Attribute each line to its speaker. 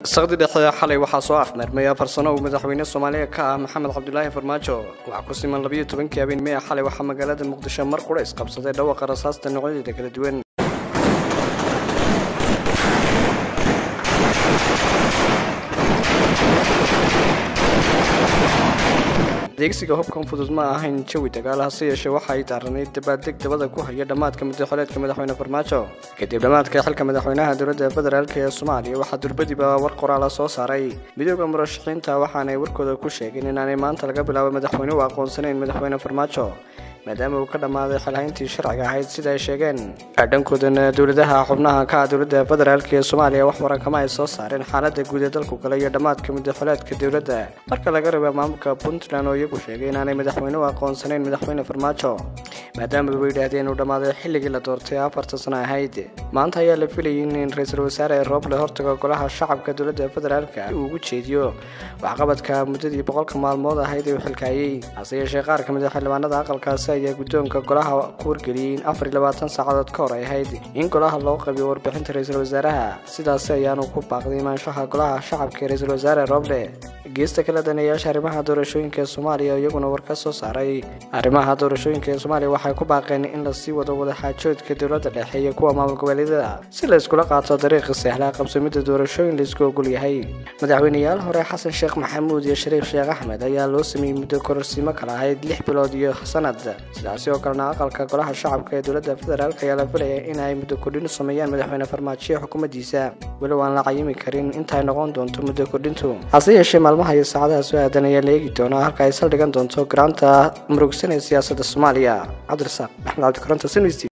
Speaker 1: saqdi dhexe xalay waxaa soo afmeermay afar sano uu madaxweyne soomaaliya ka ah maxamed cabdulaahi farmaajo waxaa ku siman labiyo tobankii habeen mea xalay waxaa magaalada muqdisho mar qura isqabsaday dhawaqa rasaasta noocyadeeda kala duwan adeegsiga hubkan fudud ma ahayn jawi dagaal hase yeeshee waxa ay daaranayd dabaaldeg dabada ku haya dhammaadka muddaxoleedka madaxweyne farmaajo kadib dhammaadka xilka madaxweynaha dowladda federaalk ee soomaaliya waxaa durbadiba war qoraala soo saaray midooda murashaxiinta waxaanay warkooda ku sheegeen inaanay maanta laga bilaabo madaxweyne u aqoonsanayn madaxweyne farmaajo maadaama uu ka dhammaaday xilhayntii sharciga ahayd sida ay sheegeen dhankoodana dowladaha xubnaha ka ah dowladda federaalk ee soomaaliya wax warankama ay soo saareen xaaladda guud ee dalku gala iyo dhammaadka muddaxoleedka dowladda marka laga reeba maamulka puntland oo iyagu sheegay inaanay madaxweyne u aqoonsanayn madaxweyne farmaajo maadaama bay yidhaahdeen uu dhammaaday xilligii la doortay afarta sano ahayd maanta ayaa la filayay in ra-iisul wasaare rooble hortaga golaha shacabka dowladda federaalk uu ugu jeediyo waxqabadka muddadii boqolka maalmood ahayd ee uu xilkaayey hase yeeshee qaar ka mid a xildhibaanada aqalkaasi ayaa guddoonka golaha ku wargeliyey in afar iyo labaatan saacadood ka hor ay ahayd in golaha loo qabiyo warbixinta ra-iisul wasaaraha sidaasi ayaanu ku baaqday imaanshaha golaha shacabka ee ra-iisul wasaare rooble geesta kala daneeyaasha arrimaha doorashooyinka ee soomaaliya iyaguna war ka soo saaray arrimaha doorashooyinka ee soomaaliya waxay ku baaqeen in lasii wado wadaxaajoodka dowladda dhexe iyo kuwa maamul goboleedyada si la iskula qaato dariiqa sehlaa qabsamidda doorashooyin laisku ogol yahay madaxweyneyaal hore xasan sheekh maxamuud iyo shariif sheekh axmed ayaa loo sameeyey muddo kororsiimo kala ahayd lix bilood iyo sanad sidaasi oo kalena aqalka golaha shacabka ee dowladda federaalk ayaa la filaya in ay muddo kordhin u sameeyaan madaxweyne farmaajoye xukuumaddiisa weli waan la cayimi karin intaay noqon doonto muddo kordhintu hase yeeshee maalmaha iyo saacadaha soo aadan ayaa la eegi doonaa halka ay saldhigan doonto garaanta murugsan ee siyaasadda soomaaliya cabdirasaaq axmed cabdikaranto